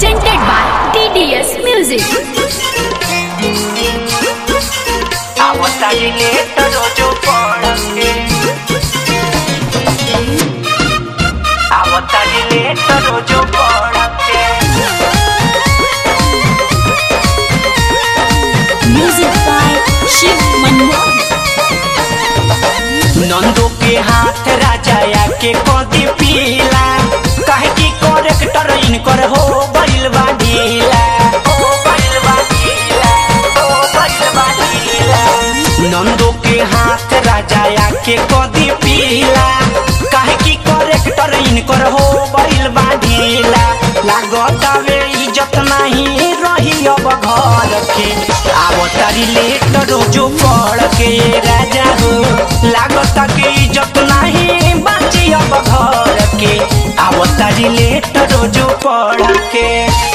presented by TDS Music. आवतारी late रोजो पड़के आवतारी लेट रोजो पड़के Music by Shiv Manmohan. नंदो के हाथ राजाया के कदी पीला काहे की करेक्टर इनकर हो गइल बा ढीला हो गइल बा ढीला हो गइल बा ढीला नंदो के हाथ राजाया के कदी पीला काहे की करेक्टर इनकर हो गइल बा ढीला लागत वे इज्जत नहीं रही अब घर के आवतारी लेट रोजो पड़ के राजा हो लागत के इज्जत नहीं बाची अब घर के आवतारी लेट रोजो पड़ के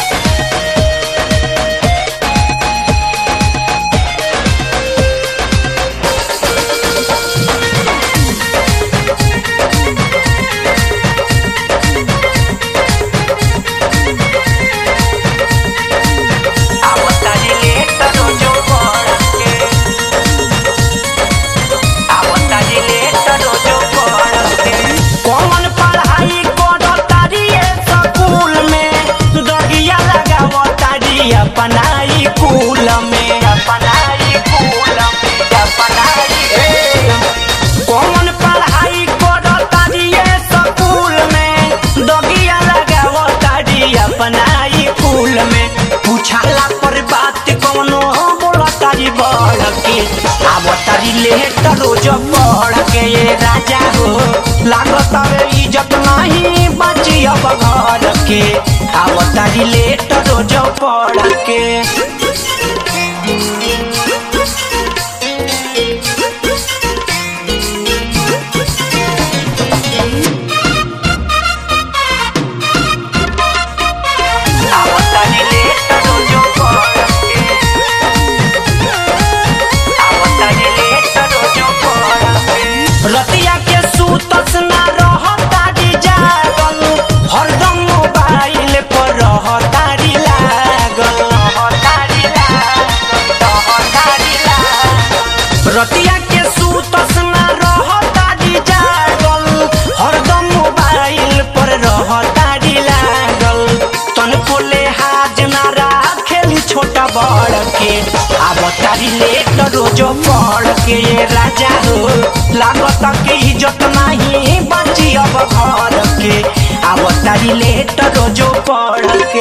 आवतारी लेट रोजो पड़ के आवतारी लेट रोजो पड़ के कौन पढ़ाई करतारी स्कूल में दगिया लगावतारी अपनाई कुल में अपनाई कुल में अपनाई कौन पढ़ाई करतारी स्कूल में दगिया लगावतारी अपनाई कुल में पूछाला पर बात कौनो बोलतारी बढ़ के आवतारी लेट रोज पढ़ के ये राजा हो लागत रे इज्जत नहीं बची अब घर के आवतारी लेट रोज पढ़ के आवतारी लेट रोजो पड़ के आवतारी लेट रोजो पड़ के रतिया के सुतस ना रहतारी जागल हरदम मोबाइल पर रहतारी लागल रहतारी लागल रहतारी लागल रतिया के सुतस ना रहतारी जागल हरदम मोबाइल पर रहतारी लागल तनको ले हाज ना राखेली छोटा बड़ के आवतारी लेट रोजो पड़ के ये राजा हो लागत के इज्जत नहीं बची अब घर के आवतारी लेट रोजो पड़ के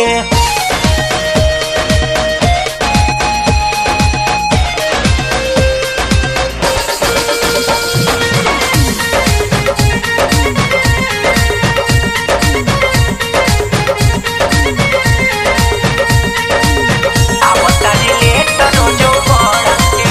आवतारी लेट रोजो पड़ के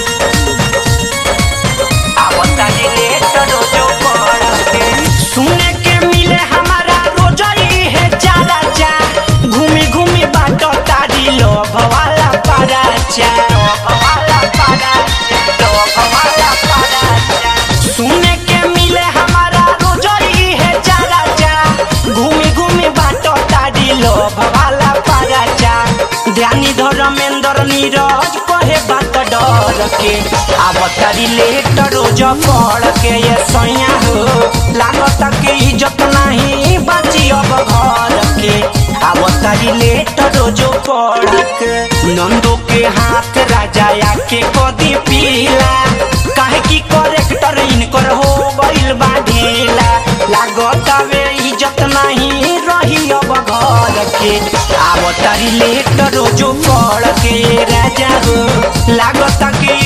आवतारी लेट रोजो पड़ के सुने के मिले हमारा रोजई है चारा चा घूमी घूमी बाटो तारी लोभ वाला पारा चा लोभ वाला पारा चा लोभ वाला पारा चा सुने के मिले हमारा रोजई है चारा चा घूमी घूमी बाटो तारी लोभ वाला पारा चा ध्यानी धर्मेंद्र नीरज कहे बात डर के आवतारी लेट रोज पड़ के ये सैया हो लागत के इज्जत नहीं बाची अब घर के आवतारी लेट रोजो पड़ के नंदो के हाथ राजाया के कदी पीला काहे की करेक्टर इनकर हो गइल बा ढीला लागत वे इज्जत नहीं रही अब घर के आवतारी लेट रोजो पड़ के राजा हो लागत के